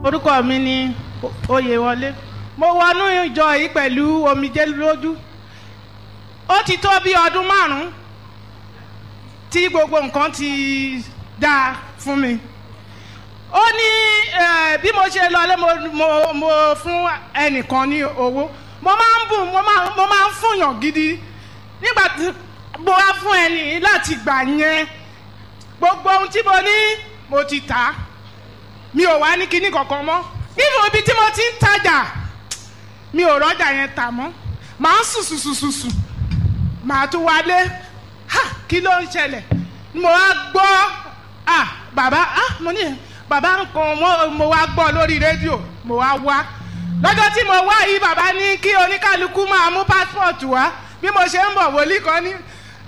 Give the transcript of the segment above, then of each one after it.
orúkọ mi ni oyèwọlé mo wọnú ìjọ yìí pẹ̀lú omijé lójú ó ti tó bí ọdún márùn-ún tí gbogbo nǹkan ti dáa fún mi ó ní eh, bí mo ṣe lọlé mo, mo, mo fún ẹnìkan ní owó mo máa ń bùn mo máa mo máa ń fúnyàn gidi nígbà tí mo wá fún ẹni láti gbà yẹn gbogbo ohun tí mo ní mo ti tà á mi ò wá ní kinní kankan mọ́ nínú ibi tí mo ti ń tajà mi ò rọ́jà yẹn tà mọ́ màá sùn sùn sùn sùn sùn màá tún wálé ha kí ló ń ṣẹlẹ̀ mo wá gbọ́ ah bàbá ah mo ní bàbá nǹkan mo, mo wá gbọ́ lórí rédíò mo wá wá lọ́jọ́ tí mo wá yìí bàbá ní kí oníkálukú máa mú pásítọ̀tù wá bí mo ṣe ń bọ̀ wòlíì kan ní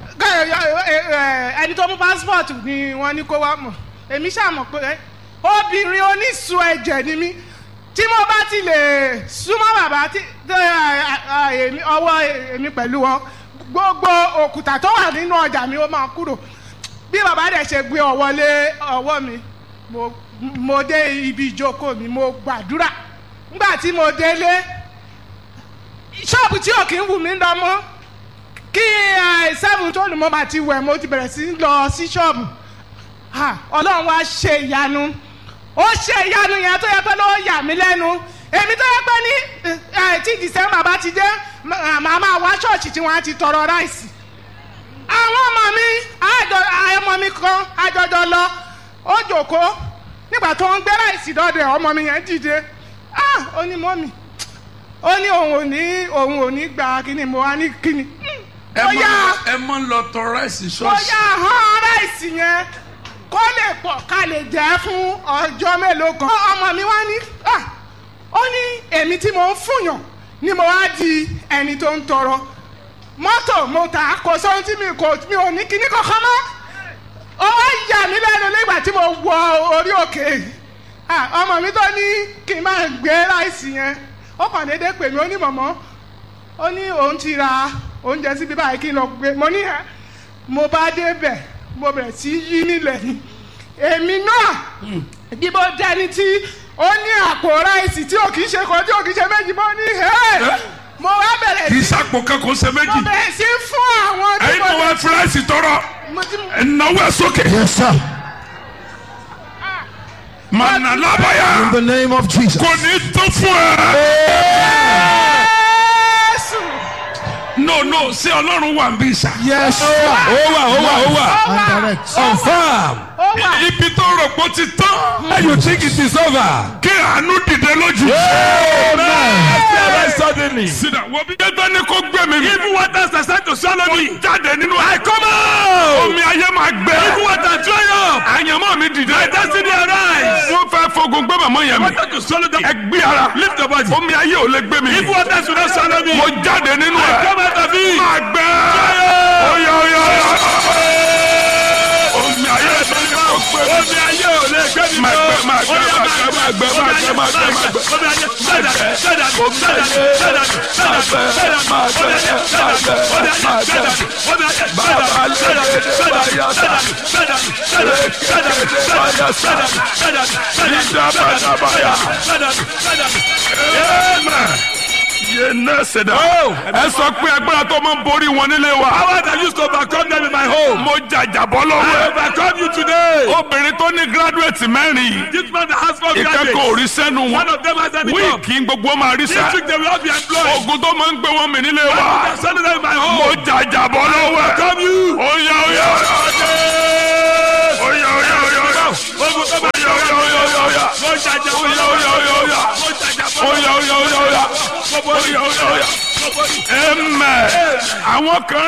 ẹni tó mú pásítọ̀tù ni wọ́n ní kó wá mọ̀ èmi ṣàmọ̀ pé obìnrin onísun ẹ̀jẹ̀ ni mí tí mo bá ti lè súnmọ́ bàbá tí ọwọ́ èmi pẹ̀lú wọn gbogbo òkúta tó wà nínú ọjà mi ó máa kúrò bí bàbá dẹ̀ ṣe gbé ọwọ́ lé ọwọ́ mi mo mo dé ibi ìjókòó mi mo gbàdúrà nígbà tí mo délé ṣọ́ọ̀bù tí ò kí ń wù mí lọ mọ́ kí seven tó lù mọ́ bá ti wẹ̀ mo ti bẹ̀rẹ̀ sí lọ sí ṣọ́ọ̀bù ọlọ́run wá ṣe ìyanu ó ṣe ìyanu yẹn tó yẹ pé ló yà mí lẹ́nu èmi tó yẹ pé ní tí december bá ti dé màá máa wá ṣọ́ọ̀ṣì tí wọ́n á ti tọrọ ráìsì àwọn ọmọ mi ọmọ mi kan àjọjọ lọ ó jòkó nígbà tó ń gbé ráìsì dọ́dẹ̀ ọmọ mi yẹn dìde ó ní mọ́mì ó ní òun ò ní òun ò ní gba kíni mo wá ní kíni. ẹ mọ ẹ mọ lọ tọ ráìsì ó ṣọ́ọ̀ṣì. yá hàn ráìsì yẹn kó lè pọ̀ ká lè jẹ́ fún ọjọ́ mélòó kan. ọmọ mi wá ní ó ní èmi tí mo ń fúnyàn ni mo wá di ẹni tó ń tọrọ mọ́tò mo tà á kò sóhun tí mi kò mi ò ní kíní kankan mọ́ ó wá yà mí lẹ́nu nígbà tí mo wọ orí òkè ọmọ mi tó ní kí n máa gbé ráìsì yẹn ó kàn déédéé pè mí ó ní mọ̀mọ́ ó ní òun ti ra oúnjẹ síbi báyìí kí n lọ gbé mo ní ẹ mo bá débẹ̀ mo bẹ̀rẹ̀ sí yí nílẹ̀ ni èmi náà bí mo dẹni tí ó ní àpò ráìsì tí ò kì í ṣe kan tí ò kì í ṣe méjì mo ní ẹ mo wá bẹ̀rẹ̀ kì í sí sàpò kankan ṣe mo méjì. bẹ̀rẹ̀ sí fún àwọn tí ẹyin mo náà wá fúláìsì tọrọ mo ti ẹnáwó ẹ sókè. Yes, sir. mànà lábàyà In the name of Jesus. kò ní tó fún ẹ. Jésù no no ṣé ọlọ́run wà ń bí sà. Yes, sir. ó wà ó wà ó wà ó And wà direct. confam ó wà ibi tó rò pé ó ti tán. and you think it is over. kí àánú dìde lójú. Very suddenly. sídà wo bí ẹgbẹ́ ní kó gbé mi. Even waters are starting to swallow me. jáde nínú. I come out. omi ayé máa gbẹ. Even water dry up. àyànmọ́ mi dìde. My destiny arise. wọ́n fẹ́ fogun gbé màmá yẹn mi. Water to swallow them. ẹ gbé ara. Lift your body. omi ayé ò lè gbé mi. Even waters will not swallow me. mo jáde nínú I ẹ. come out of it. máa gbẹ. oya oya oya. omi ayé ò lè gbé mi. Omi ayé ò lè gbé mi máa mọ́. gbẹ máa gbẹ máa gbẹ máa gbẹ máa gbẹ máa gbẹ máa gbẹ. Omi ayé sẹ́dà sẹ́dà sẹ́dà sẹ́dà sẹ́dà sẹ́dà máa gbẹ máa gbẹ máa gbẹ máa gbẹ. Amen. yé nẹ́ẹ̀sì dá. ẹ sọ pé agbára tó máa ń borí wọn nílé wa. Power that used to overcome them in my home. mo jàjàbọ́ lọ́wọ́ I ẹ̀. overcome you today. obìnrin tó ní gírádùẹ̀tì mẹ́rin. This man that has four ìkẹ́kọ̀ọ́ graduates. orí sẹ́nu One wọn. of them has any job. wíìkì gbogbo máa rí This sá. week they will all be employed. ogun tó máa ń gbé wọn mì nílé I wa. will send them in my mo home. jàjàbọ́ lọ́wọ́ ẹ̀. Come you. oya oya oya oya oya oya Ogun tó bá oya oya oya oya oya Mo jàjà mo oya oya oya oya Mo jàjà mo oya oya oya oya oya oya oya. Amen. àwọn kan